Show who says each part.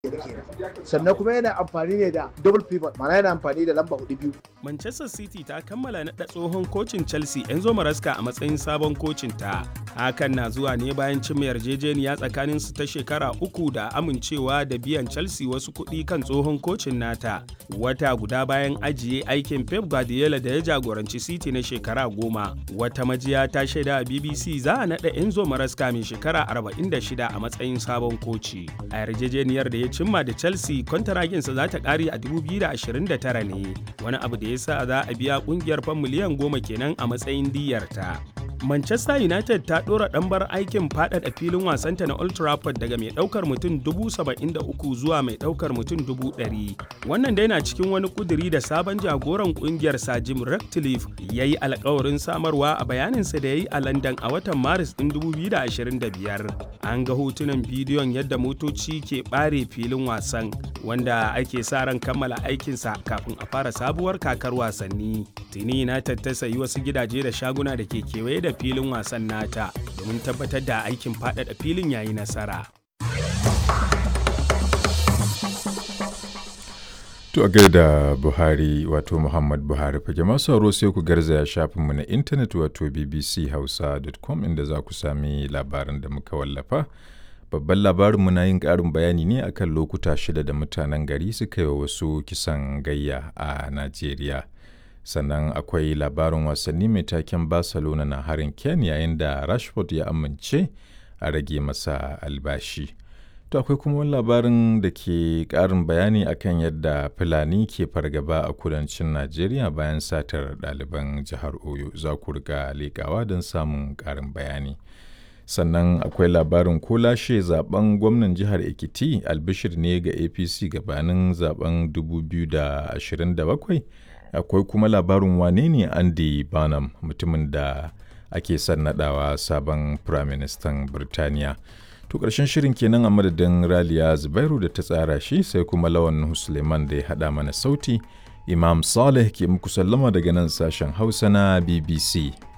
Speaker 1: sannan kuma yana amfani ne da double pivot ma'ana yana amfani da lamba hudu biyu
Speaker 2: Manchester City ta kammala naɗa tsohon kocin Chelsea Enzo Maresca a matsayin sabon kocin ta. Hakan na zuwa ne bayan cimma yarjejeniya tsakanin su ta shekara uku da amincewa da biyan Chelsea wasu kuɗi kan tsohon kocin nata. Wata guda bayan ajiye aikin Pep Guardiola da ya jagoranci City na shekara goma. Wata majiya ta shaida a BBC za a naɗa Enzo Maresca mai shekara 46 a matsayin sabon koci. A yarjejeniyar da ya cimma da Chelsea kwantaraginsa za ta ƙare a 2029 ne. Wani abu da ya sa za a biya kungiyar fan miliyan goma kenan a matsayin diyarta. Manchester United ta ɗora ɗambar aikin faɗaɗa filin wasanta na Old Trafford daga mai ɗaukar mutum 73,000 zuwa mai ɗaukar mutum 100,000. Wannan dai na cikin wani kuduri da sabon jagoran ƙungiyar Sir Jim Ratcliffe ya yi alkawarin samarwa a bayaninsa da ya yi a London a watan Maris ɗin 2025. An ga hotunan bidiyon yadda motoci ke ɓare filin wasan wanda ake sa ran kammala aikinsa kafin a fara sabuwar kakar wasanni. Tuni United ta sayi wasu gidaje da shaguna da ke kewaye da filin wasan nata domin tabbatar da aikin faɗaɗa filin yayi nasara.
Speaker 3: To a gaida Buhari wato Muhammad Buhari fage masu sauro sai ku garzaya shafinmu na intanet wato bbchausa.com inda za ku sami labaran da muka wallafa. Babban labarinmu na yin ƙarin bayani ne akan lokuta shida da mutanen gari suka yi wa wasu kisan gayya a Najeriya. Sannan akwai labarin wasanni mai taken Barcelona na harin Ken yayin da Rashford ya amince a rage masa albashi. To akwai kuma wani labarin da ke ƙarin bayani akan yadda Fulani ke fargaba a kudancin Najeriya bayan satar ɗaliban jihar Oyo za ku riga leƙawa don samun ƙarin bayani. Sannan akwai labarin ko lashe zaben gwamnan jihar Ekiti albishir ne ga APC gabanin zaben 2027. Akwai kuma labarin wane ne Andy Barnum mutumin da ake son naɗawa sabon Firaministan Birtaniya. To ƙarshen shirin kenan a madadin Raliya Zubairu da ta tsara shi sai kuma Lawan Suleiman da ya haɗa mana sauti. Imam Saleh ke muku sallama daga nan sashen Hausa na BBC.